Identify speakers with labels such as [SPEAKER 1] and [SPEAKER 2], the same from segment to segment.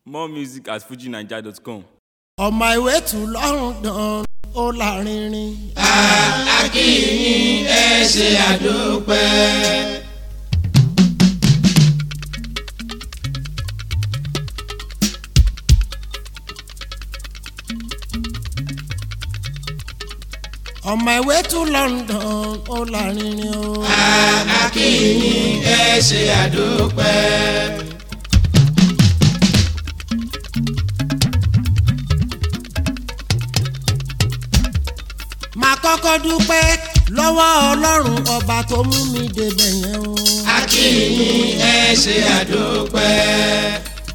[SPEAKER 1] More music at fujinaija.com.
[SPEAKER 2] ọmọ ìwé tù lọ́rùn dán ó lárinrin.
[SPEAKER 3] akínyìn ẹ ṣe àdópẹ́.
[SPEAKER 2] ọmọ ìwé tù london ó lárinrin o.
[SPEAKER 3] akínyìn ẹ ṣe àdópẹ́.
[SPEAKER 2] màá kọ́kọ́ dúpẹ́ lọ́wọ́ ọlọ́run ọba tó mú mi débẹ̀ yẹn o.
[SPEAKER 3] akínyìn ẹ ṣe àdópẹ́.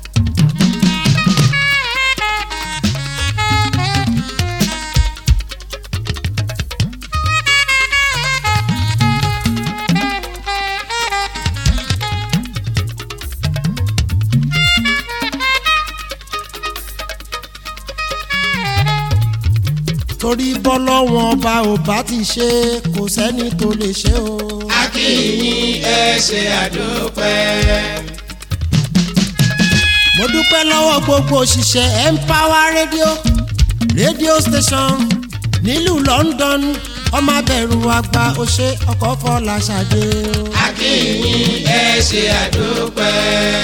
[SPEAKER 2] torí bọ́lọ́wọ́n ọba ò bá ti ṣe kò sẹ́ni tó lè ṣe o.
[SPEAKER 3] akínyìn ẹ ṣe àdópẹ́.
[SPEAKER 2] mo dúpẹ́ lọ́wọ́ gbogbo òṣìṣẹ́ empower radio radio station nílùú london ọmọ abẹ̀rù àgbà òṣè ọkọ̀ fọlá ṣàdé o.
[SPEAKER 3] akínyìn ẹ ṣe àdópẹ́.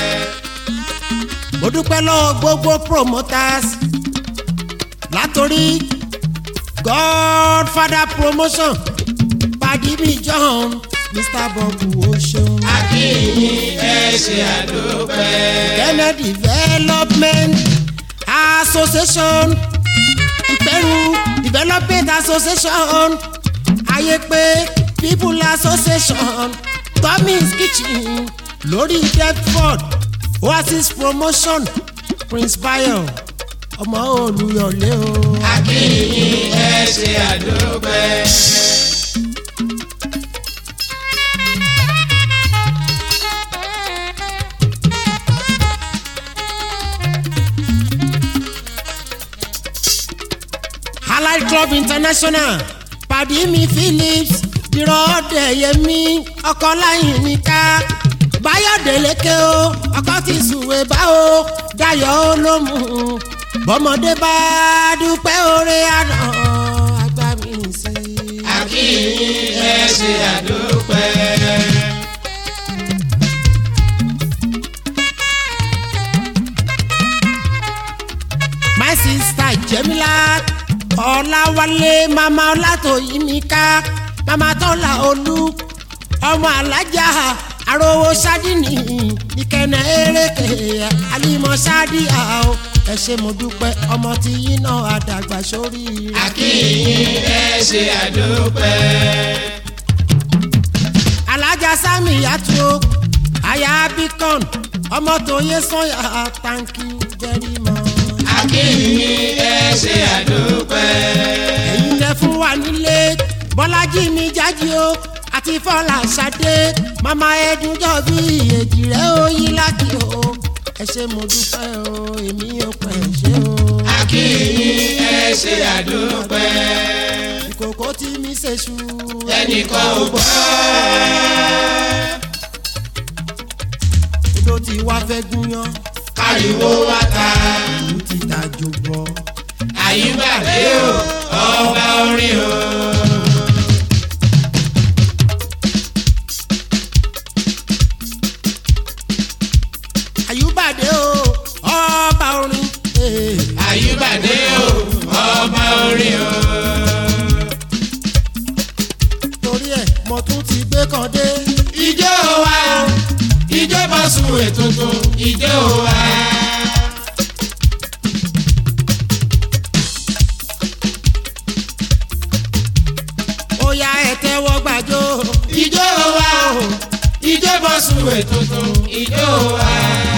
[SPEAKER 2] mo dúpẹ́ lọ́wọ́ gbogbo promoters látòrí godfather promotion padimi john mr bob o ṣeun.
[SPEAKER 3] akínyìn ẹ ṣe àdópẹ́.
[SPEAKER 2] kennedy development association ìpẹ́rù development association ayépé people association tommy's kitchen lórí deptford oasis promotion prince bayo ọmọ olùyọlé o.
[SPEAKER 3] akínyìn ẹ ṣe àdópẹ́.
[SPEAKER 2] allied club international padimi phillips ìrọ̀ọ́dẹ̀yẹmí ọkọ̀láyìn níká báyọ̀dé lékè o ọkọ̀ ti sùwé bá o dayọ̀ olómù bọ́mọdé bá dúpẹ́ oore àná àgbà mi sí i.
[SPEAKER 3] akínyìn ẹ ṣe àdópẹ́.
[SPEAKER 2] my sister jemila ọláwálé mama ọlátòyìnmíká mama tọ́lá olú ọmọ alájà arówó sádìní ìkẹnẹ eréke alimọ sádìá o ẹ ṣé mo dúpẹ́ ọmọ tí yín náà àdàgbà sórí rẹ̀.
[SPEAKER 3] akínyìn ẹ ṣe àdópẹ́.
[SPEAKER 2] alájà sami yàtò aya bíkọ́n ọmọ tó yẹ sọ́yà thank you very much.
[SPEAKER 3] akínyìn ẹ ṣe àdópẹ́.
[SPEAKER 2] ẹ̀yin tẹ fún wa nílé bọ́lájí mi jáde o àti fọlá ṣadé mama ẹdúnjọ bí èjì rẹ ó yí láti o ẹ ṣé mo dúpẹ́ o èmi ò pẹ́ ṣe o.
[SPEAKER 3] akínyìn ẹ ṣe àdópẹ́.
[SPEAKER 2] ìkòkò tí mi ṣe ṣu
[SPEAKER 3] ẹnìkan ò gbọ́.
[SPEAKER 2] odò tí wá fẹ́ gúnyán
[SPEAKER 3] ariwo wa ta.
[SPEAKER 2] ìlú ti dájú bọ́.
[SPEAKER 3] àyíbàdé o ọba orin o.
[SPEAKER 2] àyùbàdé o ọba orin. eh.
[SPEAKER 3] àyíbàdé o ọba orin o.
[SPEAKER 2] torí ẹ̀ mo tún ti gbé kan dé.
[SPEAKER 3] ijó wa ijó bá sun ètùtù ijó wa.
[SPEAKER 2] ó yá ẹ tẹ́wọ́ gbàjọ́.
[SPEAKER 3] ijó wa ijó bá sun ètùtù ijó wa.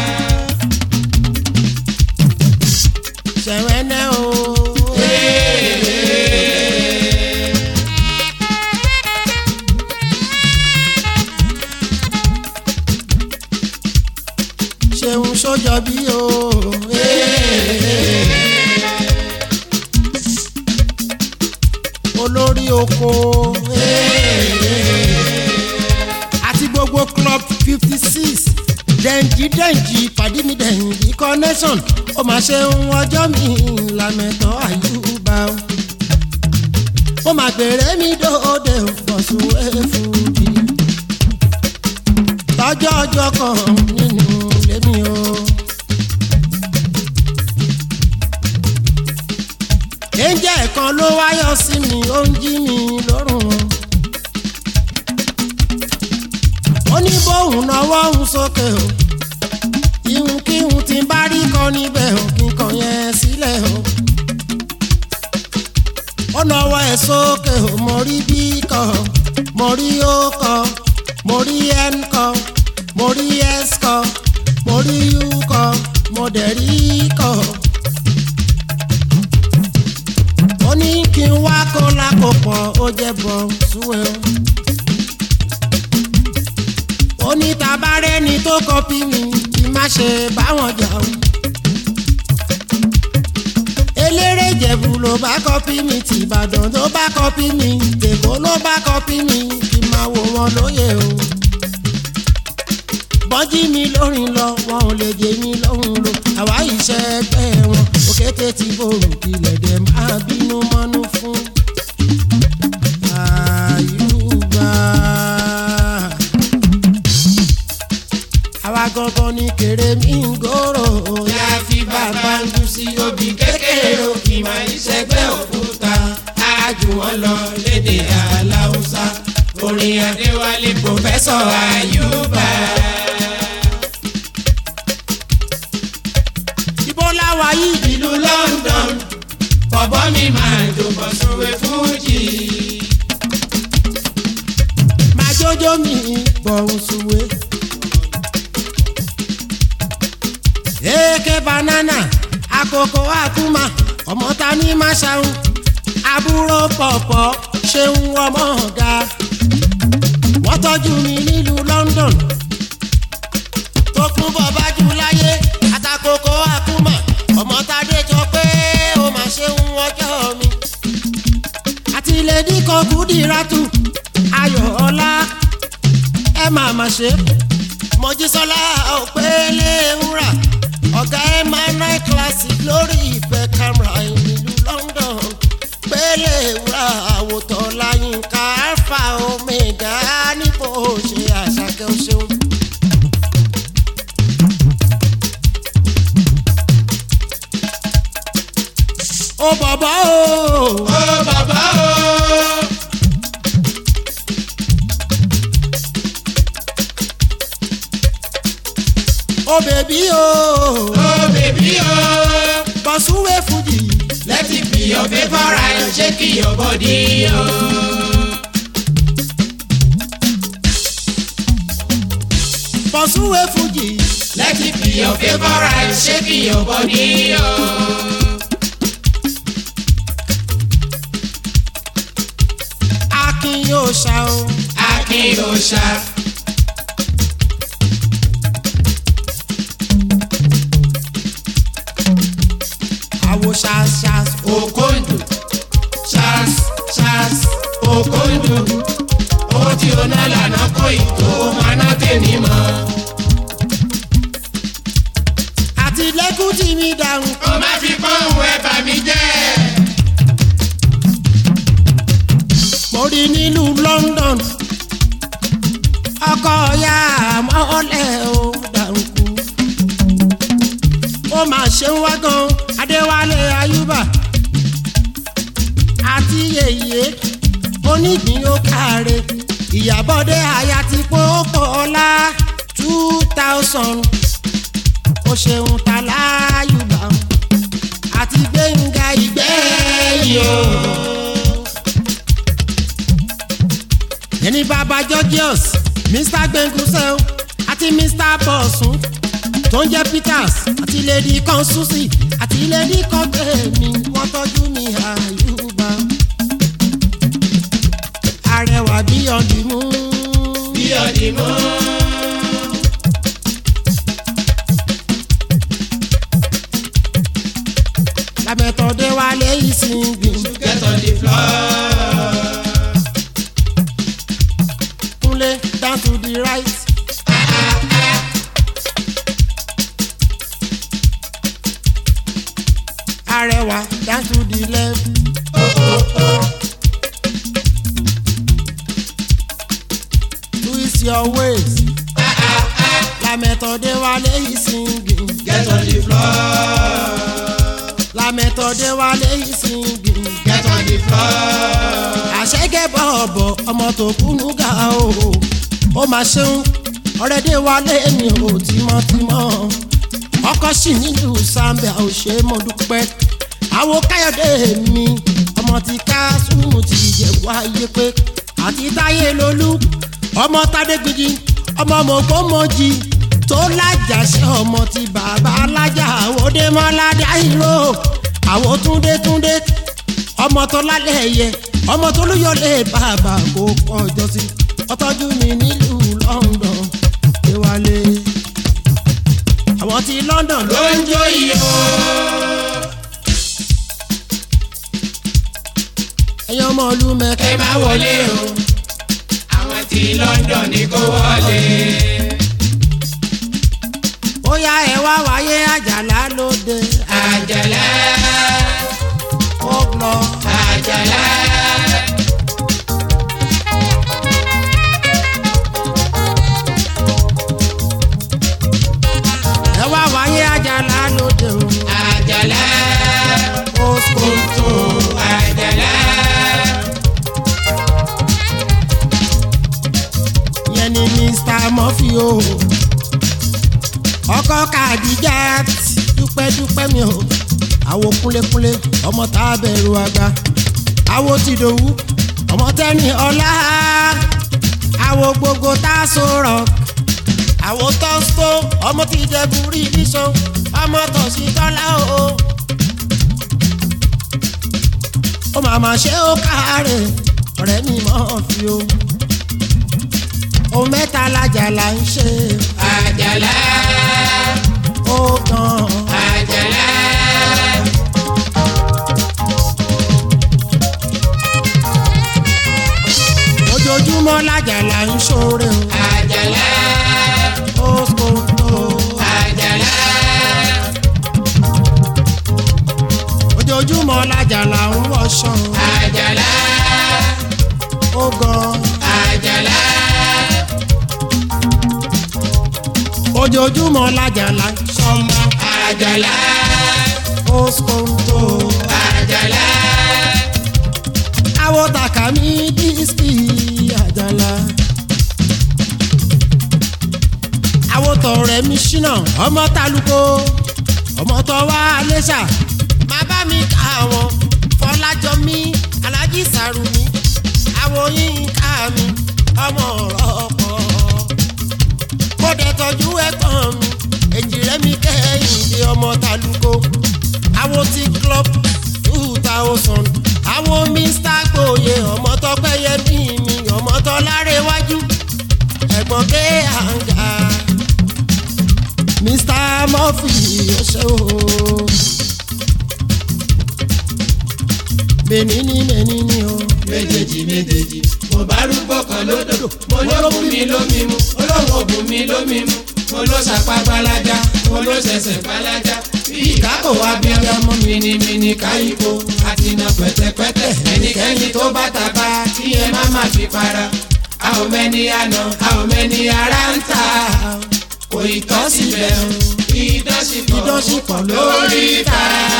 [SPEAKER 2] ṣẹ̀wẹ́nẹ́ o. ṣeun sójọ bí o. olórí oko. àti gbogbo club fifty six dẹ̀njí dẹ̀njí pàdé mi dẹ̀njí connection ó mà ṣe ń ọjọ́ mi làmẹ̀tọ́ àyùbá o ó mà gbèrè mi dòde bọ̀sùn èfúdì lọ́jọ́ ọjọ́ kan nínú ilé mi o. ẹ̀ńjẹ́ kan ló wáyọ̀ sí mi ó ń jí mi lórùn o. ó ní bóun náwó òun sókè o ihun kíhun tí ń bá rí kọ níbẹ̀ o kíkan yẹn sílẹ̀ o. ó náwó ẹ̀ sókè o mo rí bí kọ mo rí ó kọ mo rí n kọ mo rí s kọ mo rí u kọ mo dẹ̀ rí kọ. ó ní kí n wá kó lákòpọ̀ ó jẹ́ bọ̀ súwé o. ó ní tabarẹ́ ni tó kọpí mi kí má ṣe báwọn jà o. eléré ìjẹ̀bù ló bá kọpí mi tìbàdàn ló bá kọpí mi tèkó ló bá kọpí mi kí n máa wò wọn lóye o. bọ́jí mi lórin lọ wọn ò lè jẹ mi lóhùn lo àwa ìṣe ẹgbẹ́ wọn òkété ti borò kílẹ̀ dẹ̀ máa bínú mọ́nú fún. àyùbá àwa gangan ní kéré mi ń gòrò
[SPEAKER 3] Yá fi bàbá ń dùn sí obì kékeré òkì máa ń ṣẹgbẹ́ òkúta. Ájú wọn lọ lédè Aláùsá. Orin Adéwálé Pòfẹ́sọ̀ Àyùbá.
[SPEAKER 2] ibo láwa yìí
[SPEAKER 3] Ìlú London, bọ̀bọ́ mi máa jòbọ̀ sówe fújì.
[SPEAKER 2] máa jójó mi bọ̀hùn sùwé. èké banana àkókò àkúmà ọmọ ta ní máṣáhùn àbúrò pọ̀pọ̀ ṣeun ọmọ ọ̀gá wọ́n tọ́jú mi nílùú London tó kún bọ̀ bájú láyé àtàkókò àkúmà ọmọ tadé jọ pé ó máa ṣeun ọjọ́ mi àti lèdí kan kúdìrátù ayọ̀ ọlá ẹ máa ma ṣe mọ̀jísọ́lá òpèlè wúrà ọ̀gá ẹ máa ná classic lórí ìfẹ́ camera ìlú London pèlè wúrà àwòtọ́ láyínká alpha omega níbo ṣe àṣàkẹ́ o ṣeun. ó bàbá o.
[SPEAKER 3] Ó bàbá o.
[SPEAKER 2] ó bèbí o.
[SPEAKER 3] Ó bèbí o.
[SPEAKER 2] bọ̀súwé fújì.
[SPEAKER 3] Let it be your favourite, shake your body o.
[SPEAKER 2] bọ̀súwé fújì.
[SPEAKER 3] Let it be your favourite, shake your body o.
[SPEAKER 2] akin yóò ṣá o.
[SPEAKER 3] Akin Òòṣà.
[SPEAKER 2] àwo ṣáṣáṣ.
[SPEAKER 3] Okondo. Charles Charles Okondo. Owó tí o ná lànà kó ìtò máa ná tèmi mọ́.
[SPEAKER 2] àti lẹ́kùn tí mi dáhùn.
[SPEAKER 3] Ó máa fi pọ́ùn ẹ̀ bà mí jẹ́.
[SPEAKER 2] mo rí nílùú London. ọkọ ya mọ́lẹ̀ o dànkù. ó máa ṣe ń wá gan Adéwálé Ayúbà. àti yèyé onígbín ó káre. Ìyábọ̀dé aya ti pópó ọlá two thousand. ó ṣeun ta láyùbá. àti Gbénga Ìgbẹ́yìn o. ẹni bàbá Georgius Mr Gbẹngusẹ àti Mr Bọ̀sùn tó ń jẹ́ Peters àti lady kan Susi àti lady kan gbẹ̀mí wọ́n tọ́jú mi àyùbá arẹwà bí ọ̀dìmú
[SPEAKER 3] Bí ọdì mọ́.
[SPEAKER 2] làbẹ̀tọ̀dé wálé ìsìnkú
[SPEAKER 3] Get on the floor.
[SPEAKER 2] kúnlé down to the right. arẹwà dance to the left. twist your waist. lamẹ́tọ̀dé wálé yìí singing.
[SPEAKER 3] Get on the floor.
[SPEAKER 2] lamẹ́tọ̀dé wálé yìí singing.
[SPEAKER 3] Get on the floor.
[SPEAKER 2] àṣẹ́gẹ́ bọ̀ọ̀bọ̀ ọmọ tó kúnú ga o ó máa ṣeun ọ̀rẹ́dẹ̀ wálé mi ò tímọ́tímọ́ ọkọ sì nílùú Zambia ò ṣe é mo dúpẹ́ àwo káyọ̀dé mi ọmọ ti ká súnmù ti jẹ wáyé pé àti táyé lolú ọmọ tádé gidi ọmọ mọ̀gbọ́mọjì tó lájàṣẹ ọmọ ti bàbá alájà àwòdé mọ́ládé àìró àwò túndé túndé ọmọ tó lálẹ́ ẹ̀yẹ ọmọ tó lóyọlé bàbá kò kọjọ sí ọtọ́jú mi nílùú London déwálé àwọn ti London ló
[SPEAKER 3] Ló ń jó yìí o.
[SPEAKER 2] ẹ̀yàn ọmọ ìlú
[SPEAKER 3] Ẹ
[SPEAKER 2] mẹ́kẹ́
[SPEAKER 3] má wọlé o. Àwọn tí London ní kó wọlé.
[SPEAKER 2] bóyá ẹ wá wáyé àjàlá lóde
[SPEAKER 3] Àjàlá.
[SPEAKER 2] ó lọ
[SPEAKER 3] Àjàlá.
[SPEAKER 2] ẹ wá wáyé àjàlá lóde o
[SPEAKER 3] Àjàlá.
[SPEAKER 2] ó sọ
[SPEAKER 3] Tó àjàlá.
[SPEAKER 2] yẹn ni Mr. Murphy o ọkọ kàdíjà dúpẹ́dúpẹ́ mi o àwo kúnlékúnlé ọmọ tá a bẹ̀rù àgbà àwo tìdòwú ọmọ tẹ́ni ọlá àwo gbogbo tá a sọ̀rọ̀ àwo tọ́sítọ́ ọmọ tí ìjẹ̀bù rí níṣan ọmọ tọ̀sí tọ́lá o ó màmá ṣe ó káàárẹ̀ ọ̀rẹ́ mi mọ́ fi o ohun mẹ́ta lájà là ń ṣe
[SPEAKER 3] Àjàlá.
[SPEAKER 2] ó gan
[SPEAKER 3] Àjàlá.
[SPEAKER 2] ojoojúmọ́ lájà là ń ṣoore
[SPEAKER 3] Àjàlá.
[SPEAKER 2] o ó kótó
[SPEAKER 3] Àjàlá.
[SPEAKER 2] ojoojúmọ́ lájà là ń wọṣọ
[SPEAKER 3] Àjàlá.
[SPEAKER 2] ó gan
[SPEAKER 3] Àjàlá.
[SPEAKER 2] ojoojúmọ́ lájà là ń ṣọmọ
[SPEAKER 3] Àjàlá.
[SPEAKER 2] ó kótó
[SPEAKER 3] Àjàlá.
[SPEAKER 2] àwọn tàkà mi dísìkì àjàlá àwọn tọrẹ mi ṣínà ọmọ tálùkò ọmọ tó wá lẹ́ṣà má bá mi ká àwọn fọlájọ mi alájí sàrùmí àwọn yín ká mi ọmọ ọ̀rọ̀ pọ̀ kó dẹ̀ tọ́jú ẹ̀gbọ́n mi èjì rẹ̀ mi kẹ́hìndé ọmọ tálùkò àwọn ti club two thousand àwọn mr gboyè ọmọ tọpẹ́ yẹmí mi ọmọ tọ́lárẹ̀ wájú ẹ̀gbọ́n ké àǹgà mr murphy ọṣẹ o mẹ́nìní mẹ́nìní o
[SPEAKER 3] méjèèjì méjèèjì mo bá rúgbó kan lódò mo ló bùn mí lómi mu olóhùn òbùn mi lómi mu mo ló sapá gbalaja mo ló ṣẹ̀ṣẹ̀ gbalaja bí ìkákò wá bí ọmọ mìnìmìnì káyípo àti iná pẹ̀tẹ̀pẹ̀tẹ̀ ẹnikẹ́ni tó bá tàbá kí ẹ má má fi para a ò mẹ́ni àná a ò mẹ́ni ara ń tà kò ì tọ́ síbẹ̀ o ìdánṣipọ̀
[SPEAKER 2] Ìdánṣipọ̀
[SPEAKER 3] lórí ta.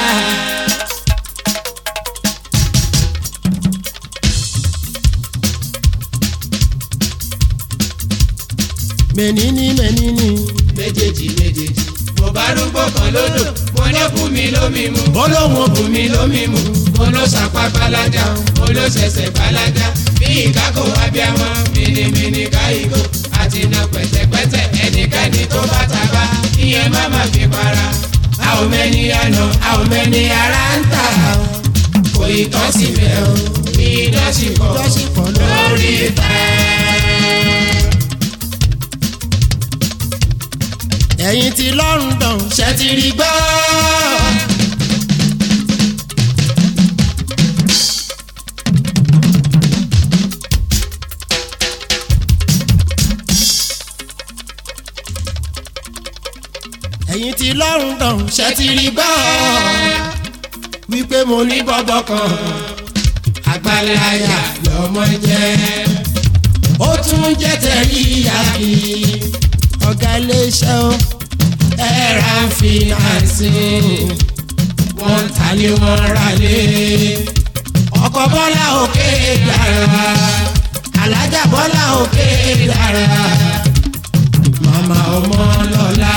[SPEAKER 2] mẹ́nìní mẹ́nìní
[SPEAKER 3] méjèèjì méjèèjì mo bá rúgbó kan lódò mo ló bùn mí lómi mu
[SPEAKER 2] bọ́lọ́wọ́n
[SPEAKER 3] bùn mí lómi mu mo ló sapá gbalaja mo ló ṣẹ̀ṣẹ̀ gbalaja bí ìkákò abiyamọ mìnìmìnì káyìkó àti iná pẹ̀tẹ̀pẹ̀tẹ̀ ẹnikẹ́ni tó bá tàbá ìyẹn má má fi para a ò mẹ́ni àná a ò mẹ́ni ara ń tà kò ì tọ́ síbẹ̀ o ìdánṣipọ̀
[SPEAKER 2] Ìdánṣipọ̀
[SPEAKER 3] lórí ìta.
[SPEAKER 2] ẹ̀yin ti London ṣe ti rí gbọ́. ẹ̀yin ti London ṣe ti rí gbọ́.
[SPEAKER 3] wípé mo ní bọ́bọ́ kan àgbàláyà lọ́mọ jẹ́ ó tún jẹ́ tẹ̀lé yàgì
[SPEAKER 2] ọ̀gá iléeṣẹ́ o
[SPEAKER 3] ẹ̀rà fìnàsì wọ́n ta ni wọ́n rà lé ọkọ̀ bọ́lá òkè dára alájà bọ́lá òkè dára màmá ọmọ lọ́la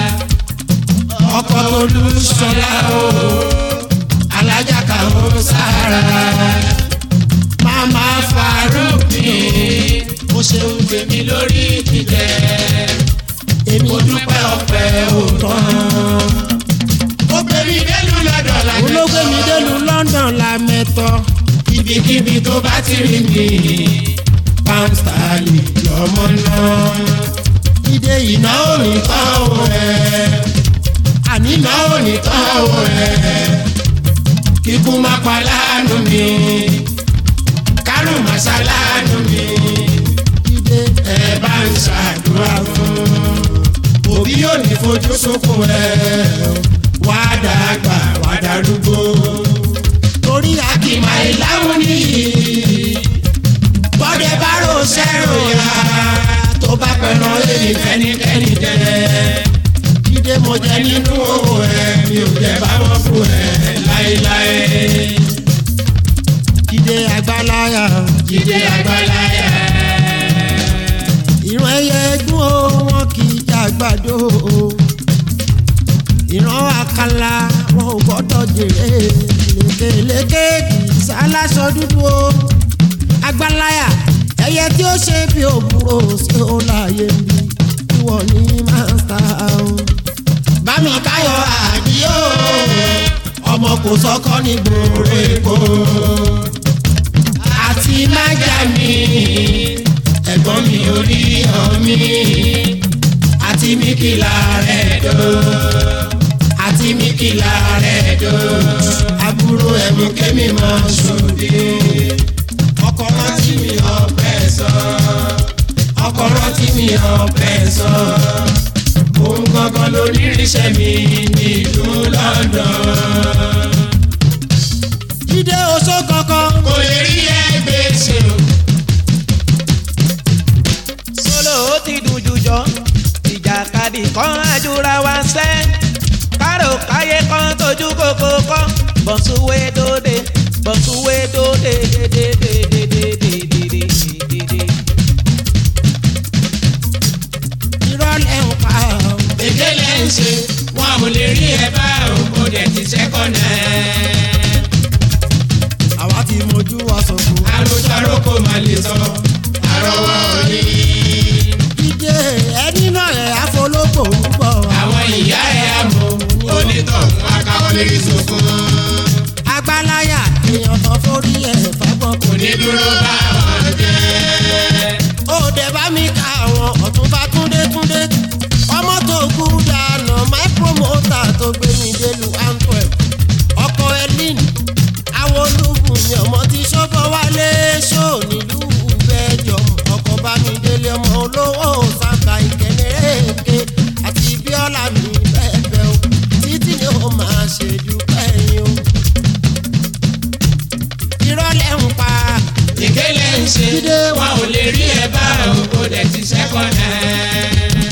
[SPEAKER 3] ọkọ̀ olùsọ̀lá o alájà kàwọ́ sára màmá farúbì ó ṣeun tèmi lórí jíjẹ èmi dúpẹ́ ọ̀pẹ òótọ́ ó gbé mi délùú lọ́dọ̀ làmẹ́tọ́
[SPEAKER 2] olóògbé mi délùú London la mẹ́tọ́
[SPEAKER 3] ibikíbi tó bá ti rí mi pound sterling lọ́mọ náà
[SPEAKER 2] ìdè yìí
[SPEAKER 3] iná ò ní tán o ẹ̀
[SPEAKER 2] àní
[SPEAKER 3] iná ò ní tán o ẹ̀ kíkú má pa láàánú mi kárùn má ṣá láàánú mi
[SPEAKER 2] ìdè
[SPEAKER 3] ẹ bá ń ṣàdúrà fún òbí yóò ní fojú sunkún ẹ wá dàgbà wá darúgbó
[SPEAKER 2] torí
[SPEAKER 3] akìmọ̀ ìlàwọ̀ nìyí bọ́dẹ bá rò sẹ́rò yá tó bá pẹ̀lú èyí fẹ́nikẹ́ni jẹ
[SPEAKER 2] ìdè mo
[SPEAKER 3] mo jẹ nínú owó ẹ mi ò jẹ báwọn fún ẹ láéláé
[SPEAKER 2] ìdè àgbàláyà
[SPEAKER 3] jíde àgbàláyà
[SPEAKER 2] ìran ẹyẹ ẹdún o wọn kì í jàgbàdo o ìran àkàlà wọn ò gbọ́dọ̀ jèrè lékeleke kì í sáláṣọ dúdú o àgbàláyà ẹyẹ tí ó ṣe bí òbúrò sí ó láàyè mi ìwọ ní mástà o.
[SPEAKER 3] bámi káyọ̀ àdìyó ọmọ kò sọ́kọ́ ní gbòòrò èkó àti májà mi ẹ̀gbọ́n mi ò rí ọ̀mí àti míkìlá rẹ̀ dò àti míkìlá rẹ̀ dò àbúrò ẹ̀mú kémi mọ́ ṣòdì ọkọ̀ rántí mi ọ̀pẹ sọ ọkọ̀ rántí mi ọ̀pẹ sọ òun gangan lórí iṣẹ́ mi nílùú London.
[SPEAKER 2] jíde oṣó kankan
[SPEAKER 3] kò lè rí ẹgbẹ́ ṣe o.
[SPEAKER 4] solo ó ti dùn jùjọ ìjàkadì kan àjùra wa sẹ́ kárò káyé kan tójú kókó kan bọ̀sùwé dòde bọ̀sùwé dòde dédédédédédédédédé.
[SPEAKER 2] ìrọ̀lẹ́ ń pa o.
[SPEAKER 3] èdè lẹ́ ń ṣe wọn ò lè rí ẹ bá òkò dẹ̀ ti sẹ́kọ̀nà ẹ̀.
[SPEAKER 2] àwa ti mojú wa sọ̀kò.
[SPEAKER 3] àròjọ àròkò máa lè sọ àrọwọ́ òní.
[SPEAKER 2] jíde ẹni náà ẹ̀ àfológbò ń bọ̀.
[SPEAKER 3] àwọn ìyá ẹ̀ àmọ́ onítọ̀hún akáwọlé ìsòkun.
[SPEAKER 2] àgbàláyà èèyàn kan forí ẹ̀ fagbọ́n kò
[SPEAKER 3] kò ní dúró bá wọn jẹ́.
[SPEAKER 2] ó dẹ̀ bá mi ka àwọn ọ̀túnba túndé túndé ọmọ tó kú dànù my promoter tó gbé mi délùú antwerp ọkọ elin àwọn olúbùnmi ọmọ tí sọ́fọ́ wálé ṣó nílùú bẹ́ẹ̀jọ ọkọ̀ bá mi délé ọmọ olówó sábà ìkẹ́nẹ́rẹ́ẹ̀kẹ́ àti bíọ́lá mi bẹ́ẹ̀ bẹ́ẹ̀ o títí ni ó máa ṣe dúpẹ́ yín o ìrọ̀lẹ́ ń pa
[SPEAKER 3] ìkélé ń ṣe
[SPEAKER 2] Jídé
[SPEAKER 3] wọn ò lè rí ẹ bá òkò dẹ̀ ti sẹ́kọ̀nà ẹ̀.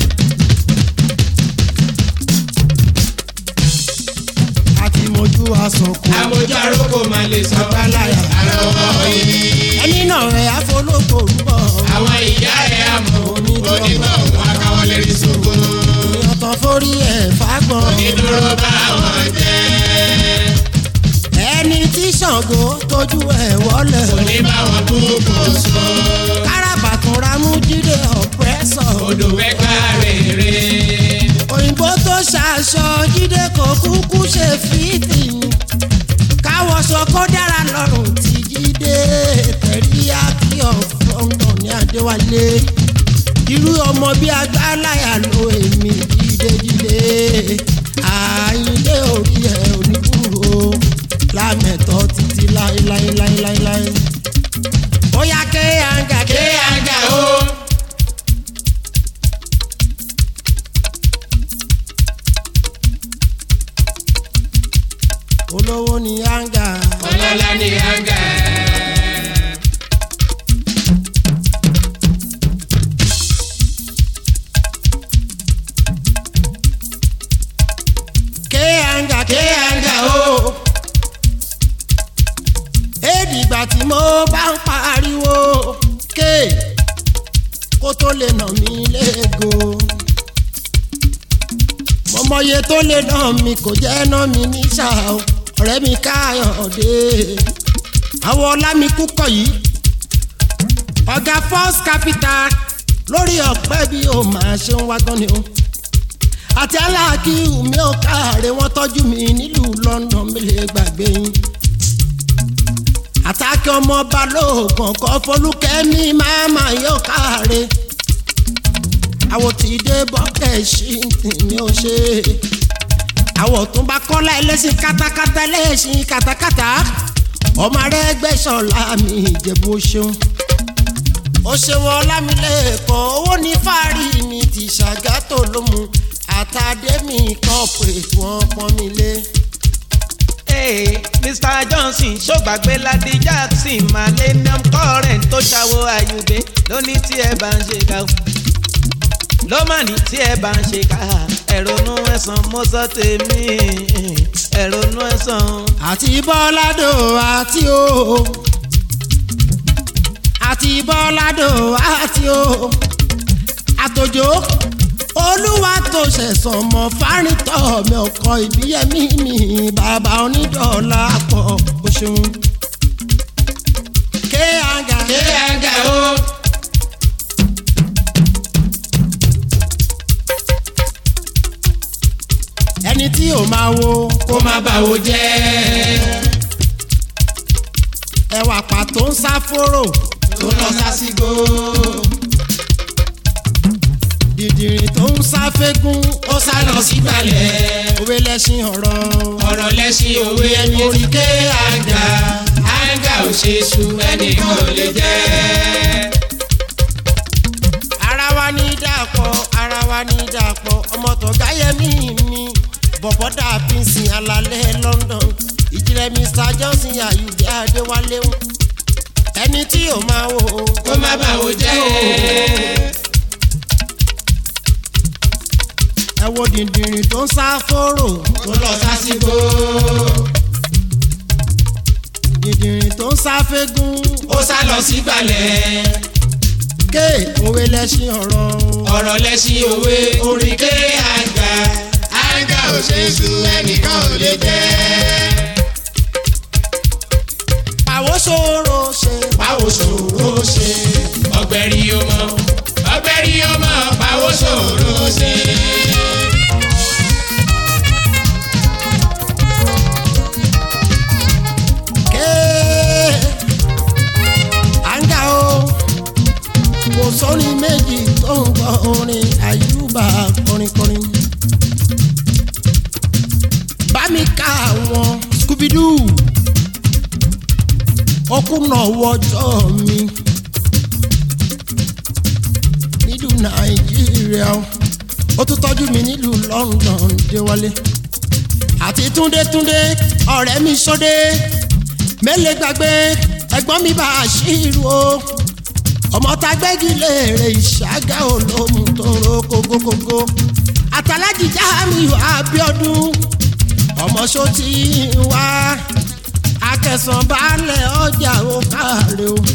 [SPEAKER 2] àti mojú asọ̀kò.
[SPEAKER 3] àmójú àròkò máa lè sọ
[SPEAKER 2] Àgbàláyà.
[SPEAKER 3] àrọwọ́ òní.
[SPEAKER 2] ẹni náà rẹ̀ àfológbò ń bọ̀.
[SPEAKER 3] àwọn ìyá ẹ̀ àmọ́ onítọ̀hún akáwọlé ìsòkun.
[SPEAKER 2] ìyọ̀tọ̀ forí ẹ̀ fagbọ́n.
[SPEAKER 3] ìdúró bá wọn jẹ́.
[SPEAKER 2] ẹni tí Ṣàngó tójú ẹ̀ wọlé.
[SPEAKER 3] òní bá wọn kú kò so.
[SPEAKER 2] káràbàtún ramú jíde ọ̀pẹ́sọ̀.
[SPEAKER 3] odò wẹ́gbà rèrè.
[SPEAKER 2] òyìnbó tó ṣaṣọ jíde kò kúkú ṣe fìtì. káwọṣọ kó dára lọ́rùn tí jíde tẹ̀ríyá kí ọ̀fọ̀ǹgàn ní Adéwálé. irú ọmọ bíi agbáláyà ló èmi jídéjídé àyíndé orí ẹ oníkúrò lámẹ̀tọ́ títí láéláéláéláé. ó yá ké àǹgà ké
[SPEAKER 3] ké àga o.
[SPEAKER 2] olówó ní yanga.
[SPEAKER 3] ọlọ́lá ní hanga.
[SPEAKER 2] ké yanga ké
[SPEAKER 3] ké
[SPEAKER 2] yanga
[SPEAKER 3] hanga
[SPEAKER 2] o.
[SPEAKER 3] o.
[SPEAKER 2] èdìgbà tí mo bá ń pariwo ké kó tó lè nà mí léego. mo mọye tó lè nà mí kò jẹ́ nà mí ní ṣáà o ọ̀rẹ́ mi káyọ̀dé. àwọn ọlámikú kọ̀ yìí ọ̀gá first capital lórí ọ̀pẹ́ bí o máa ṣe ń wá gan ni o àti aláàkí mi ò káàárẹ̀ wọ́n tọ́jú mi nílùú London mi lè gbàgbé yín àtàkì ọmọ balóògùn kọ́ fọlùkẹ́mi máma yóò káàárẹ̀ àwọn tí dé bọ́kẹ̀ ṣì ní o ṣe àwọn tó bá kọ́lá ẹlẹ́sìn kátákátá ẹlẹ́sìn kátákátá ọmọ rẹ gbẹ́sọ̀lá mi ìjẹ̀bú ṣeun ó ṣeun ọlámilẹ́kọ̀ọ́ owó ní fáàrí mi ti ṣàgátò ló mu àtàdémi corporate wọn pọ́n mi lé.
[SPEAKER 4] Hey, Mr. Johnson ṣògbàgbé ladi Jackson millennium current tó ṣàwọ àyùbé lóní tí ẹ bá ń ṣe ká o. ló mà ní tí ẹ bá ń ṣe ká ẹ̀rọnú ẹ̀sán mo sọ tèmi ẹ̀rọnú ẹ̀sán.
[SPEAKER 2] àti bọ́ládò àti o àti bọ́ládò àti o àtòjò olúwa tó ṣẹ̀sán mọ́ fárítọ̀ mi ọkọ̀ ìbíyẹmí mi bàbá onídọ̀ọ́lá pọ̀ o ṣeun. ké àga
[SPEAKER 3] ké hanga o.
[SPEAKER 2] ẹni tí ò máa wo
[SPEAKER 3] kó má bàwò jẹ́.
[SPEAKER 2] ẹwà pàtó ń sá fóró
[SPEAKER 3] tó lọ sásìgbò.
[SPEAKER 2] dìdìrì tó ń sá fégún
[SPEAKER 3] ó sá lọ sígbàlẹ̀.
[SPEAKER 2] òwe lẹ́sìn ọ̀rọ̀
[SPEAKER 3] ọ̀rọ̀ lẹ́sìn òwe ẹni orí ké hanga. hanga ò ṣe su ẹnìkan ò lè jẹ́.
[SPEAKER 2] ara wa ní dàpọ̀ ara wa ní dàpọ̀ ọmọ tó gáyẹmí mi bọ̀bọ̀ dàbí sin alalẹ́ London ìjìnlẹ̀ Mr Johnson ayùdí adéwálé ń ẹni tí ò máa wò ó
[SPEAKER 3] kó má bàwò jẹ́.
[SPEAKER 2] ẹ wo dìndìnrín tó ń sá fóró
[SPEAKER 3] tó lọ sásìgbò.
[SPEAKER 2] dìndìnrín tó ń sá fégún
[SPEAKER 3] ó sá lọ sígbàlẹ̀.
[SPEAKER 2] ké òwe lẹ́sìn ọ̀rọ̀
[SPEAKER 3] ọ̀rọ̀ lẹ́sìn òwe orí ké hanga. hanga ò ṣe su ẹnìkan ò lè jẹ́.
[SPEAKER 2] pàwọ́ ṣòro ṣe
[SPEAKER 3] báwo ṣòro ṣe ọgbẹ́rì ọmọ ọgbẹ́rì ọmọ báwo ṣòro ṣe.
[SPEAKER 2] ké àǹgá o kò sórin méjì tó ń gbọ́ orin àyùbá kọrinkọrin bá mi ká àwọn scooby-doo ọkùnà wọjọ́ mi nílùú nàìjíríà o. ó tún tọ́jú mi nílùú London déwálé àti túndétúndé ọ̀rẹ́ mi sódé mélé gbàgbé ẹ̀gbọ́n mi bá a ṣírù o ọmọ tá gbẹ́gi léèrè ìṣàgá olómù tó ro kókókókó àtàlájì Jamiu Abíọ́dún ọmọ sọtì wá akẹsàn baálẹ̀ ọjà ó káre o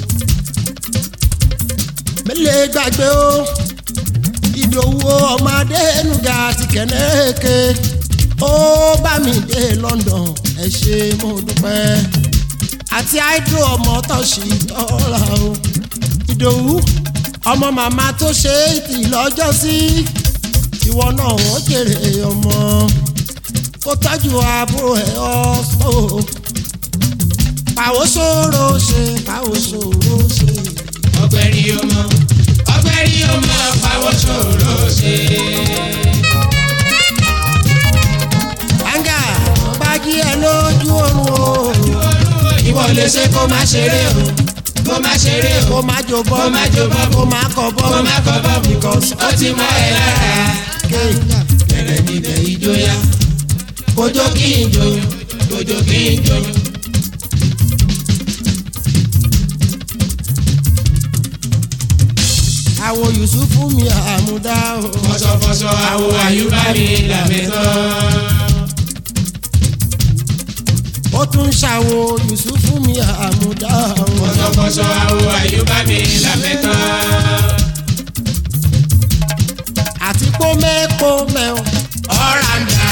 [SPEAKER 2] mélé gbàgbé o ìdòwú ọmọdé nuga ti kẹ̀nẹ́ẹ̀kẹ́ ó bá mi dé London ẹ ṣé mo dúpẹ́ àti hydro ọmọ tọ̀sí dọ́là o ìdòwú ọmọ màmá tó ṣe é tì lọ́jọ́ sí ìwọ náà wọ́n jèrè ọmọ kó tọ́jú àbúrò ẹ̀ ọ́ pàwọ́ ṣòro ṣe pàwọ́ ṣòro ṣe.
[SPEAKER 3] ọgbẹ́rì ọmọ ọgbẹ́rì ọmọ báwo ṣòro ṣe.
[SPEAKER 2] àǹgà bá jí ẹ lójú oorun o
[SPEAKER 3] ìwọ lè ṣe kó má ṣeré o kó má ṣeré o
[SPEAKER 2] kó má jó bọ́
[SPEAKER 3] Kó má jó bọ́.
[SPEAKER 2] kó má kọ bọ́
[SPEAKER 3] kó má kọ bọ́
[SPEAKER 2] because
[SPEAKER 3] ó ti mọ ẹ lára
[SPEAKER 2] kéèké
[SPEAKER 3] bẹ̀rẹ̀ níbẹ̀ ìjọya kójó kí n jó kó òjò kí n jò.
[SPEAKER 2] àwo yusufu mi àmúdá o.
[SPEAKER 3] fọṣọfọṣọ àwo àyùbá mi làmẹ́tọ́.
[SPEAKER 2] ó tún ṣàwo yusufu mi àmúdá o.
[SPEAKER 3] fọṣọfọṣọ àwo àyùbá mi làmẹ́tọ́.
[SPEAKER 2] àti pómẹ́pómẹ́ o.
[SPEAKER 3] ọ̀ràǹdà.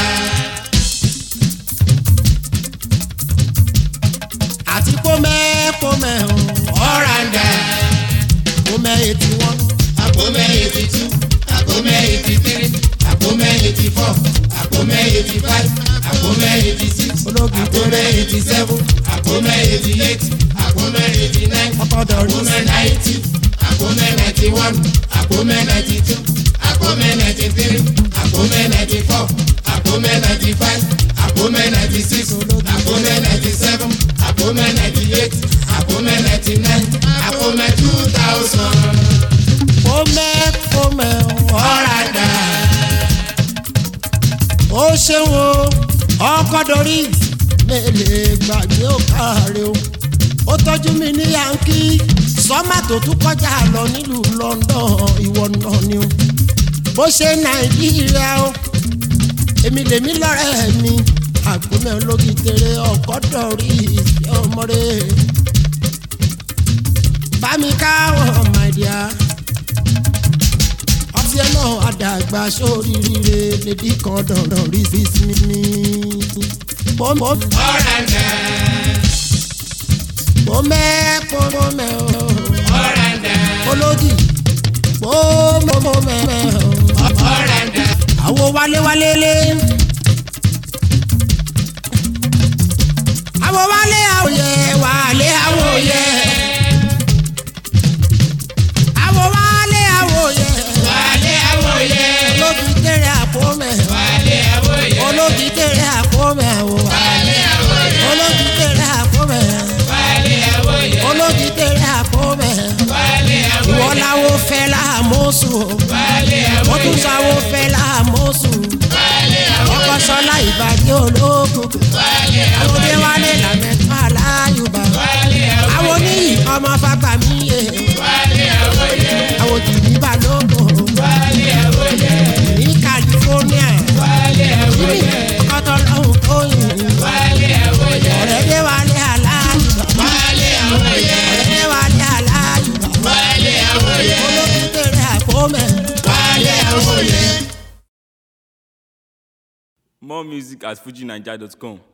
[SPEAKER 2] àti pómẹ́pómẹ́ o.
[SPEAKER 3] ọ̀ràǹdà.
[SPEAKER 2] pómẹ́ etí wọn.
[SPEAKER 3] àpòmẹ́ eighty two àpòmẹ́ eighty three àpòmẹ́ eighty four àpòmẹ́ eighty five àpòmẹ́ eighty six
[SPEAKER 2] Ológun
[SPEAKER 3] àpòmẹ́ eighty seven àpòmẹ́ eighty eight àpòmẹ́ eighty nine
[SPEAKER 2] ọkọ̀dọ̀ rí.
[SPEAKER 3] àpòmẹ́ ninety àpòmẹ́ ninety one àpòmẹ́ ninety two àpòmẹ́ ninety three àpòmẹ́ ninety four àpòmẹ́ ninety five àpòmẹ́ ninety six àpòmẹ́ ninety seven àpòmẹ́ ninety eight àpòmẹ́ ninety nine àpòmẹ́ two thousand
[SPEAKER 2] pómẹ́pómẹ́ o.
[SPEAKER 3] ọ̀ràdà.
[SPEAKER 2] ó ṣeun o ọkọ̀ dorí mélèé gbàgbé ó káre o ó tọ́jú mi ní yankí sọ́mà tó tún kọjá lọ nílùú London ìwọ náà ni o bó ṣe Nàìjíríà o èmi lèmi lọ́rẹ́ mi àgbọ̀mẹ́ ológi tèrè ọkọ̀ dorí ọmọdé bá mi káwọn màdìá ọtí ẹ náà àdàgbà sórí rire lèdí kan dandan rí sí mi. Pọ́nmọ́
[SPEAKER 3] ọ̀ràdà.
[SPEAKER 2] pọ́nmẹ́ pọ́nmọ́ o.
[SPEAKER 3] ọ̀ràdà.
[SPEAKER 2] Olódì pọ́nmọ́ o.
[SPEAKER 3] ọ̀ràdà.
[SPEAKER 2] Àwo wálé wálé lé. Àwo wálé àwòyẹ wálé àwòyẹ. Àwo wálé àwòyẹ.
[SPEAKER 3] wálé àwòyẹ.
[SPEAKER 2] Olódì tẹ̀rẹ̀ àpò mẹ́.
[SPEAKER 3] wálé àwòyẹ.
[SPEAKER 2] Olódì tẹ̀rẹ̀ àpò mẹ́ o.
[SPEAKER 3] wálé àwòyẹ.
[SPEAKER 2] Olódì tẹ̀rẹ̀ àpò mẹ́.
[SPEAKER 3] wálé àwòyẹ.
[SPEAKER 2] Olódì tẹ̀rẹ̀ àpò mẹ́.
[SPEAKER 3] wálé àwòyẹ.
[SPEAKER 2] Ìwọ làwo fẹ́ láàmúsù o.
[SPEAKER 3] wálé
[SPEAKER 2] Ó tún
[SPEAKER 3] àwòyẹ.
[SPEAKER 2] sáwó fẹ́ láàmúsù.
[SPEAKER 3] wálé àwòyẹ.
[SPEAKER 2] Ọkọ̀ sọ́lá ìbàdí ológun.
[SPEAKER 3] wálé
[SPEAKER 2] Àwọn
[SPEAKER 3] àwòyẹ.
[SPEAKER 2] òde wálé làmẹ́tọ́ aláyùbá.
[SPEAKER 3] wálé àwòyẹ.
[SPEAKER 2] Àwọn oníyì ọmọ fagbà mí yé.
[SPEAKER 3] wálé àwòyẹ.
[SPEAKER 2] Àwọn òtìbí balógun.
[SPEAKER 3] wálé àwòyẹ.
[SPEAKER 2] Ní California.
[SPEAKER 3] wálé
[SPEAKER 2] Ní
[SPEAKER 3] àwòyẹ.
[SPEAKER 2] ọkọ̀tọ̀ lọ́hùn tóyìn.
[SPEAKER 3] wálé àwòyẹ.
[SPEAKER 2] Ọ̀rẹ́ dé wálé aláyùbá.
[SPEAKER 3] wálé àwòyẹ.
[SPEAKER 2] Ọ̀rẹ́ dé wálé aláyùbá.
[SPEAKER 3] wálé àwòyẹ.
[SPEAKER 2] Ológun tèrè àpòmẹ́.
[SPEAKER 3] wálé àwòyẹ.
[SPEAKER 1] More music at fujinaija.com.